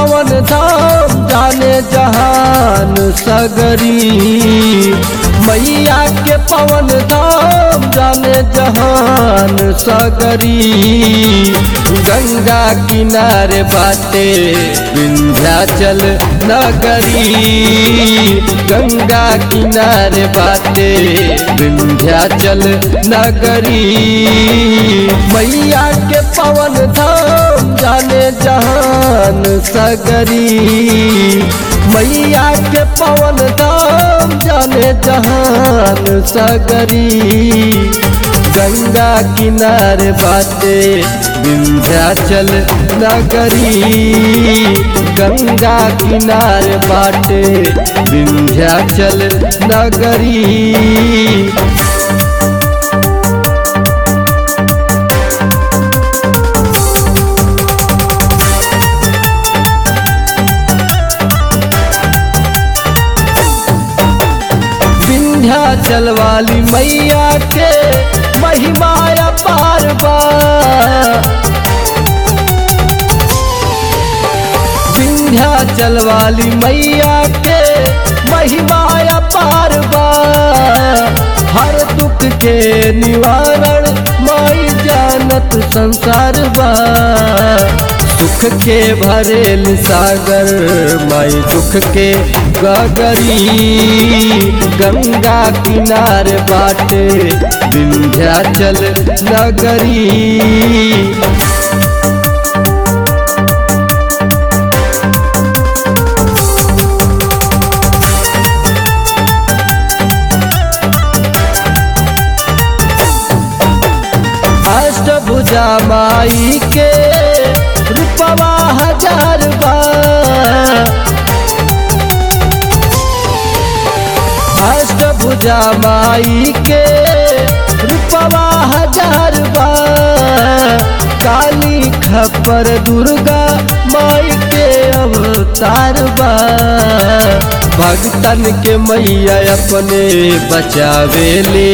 पवन धाम जाने जहान सगरी मैया के पवन धाम जाने जहान सगरी गंगा किनारे बाटे विंध्याचल नगरी गंगा किनारे बाटे विंध्याचल नगरी मैया के पवन धाम जाने जहान सगरी मैया के पवन धाम जाने जहान सगरी गंगा किनारे बाटे विंध्याचल नगरी गंगा किनारे बाटे विंध्याचल नगरी विंध्याचल वाली मैया के महिमा पार बा विंध्याचल वाली मैया के महिमा पार बा हर दुख के निवारण माई जानत संसार बा सुख के भरेल सागर माई दुख के गगरी गंगा किनारे बाटे विंध्याचल नगरी अष्टभुजा माई के रूपवा हजार बार अष्टभुजा माई के रूपवा हजार बार काली खपर दुर्गा माई के अवतार बा भगतन के मैया अपने बचावेले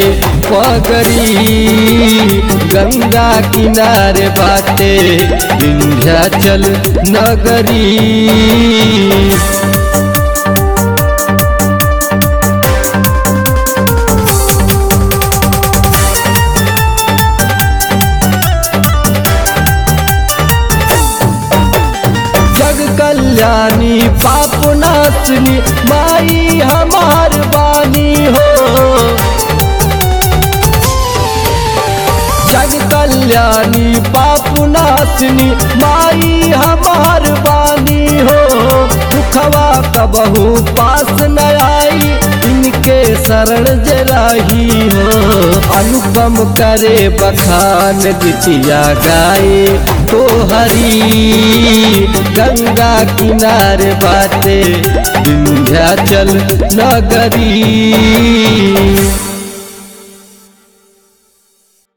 पगरी गंगा किनारे बाटे विंध्याचल नगरी जग कल्याणी पाप नाशनी माई हमार बानी हो जग कल्याणी पाप नाशनी माई हमार बानी हो दुखवा कबहू पास न आई इनके शरण जराही हो अनुपम करे बखान गीतिया गाए तो हरी गंगा किनारे बाटे विंध्याचल नगरी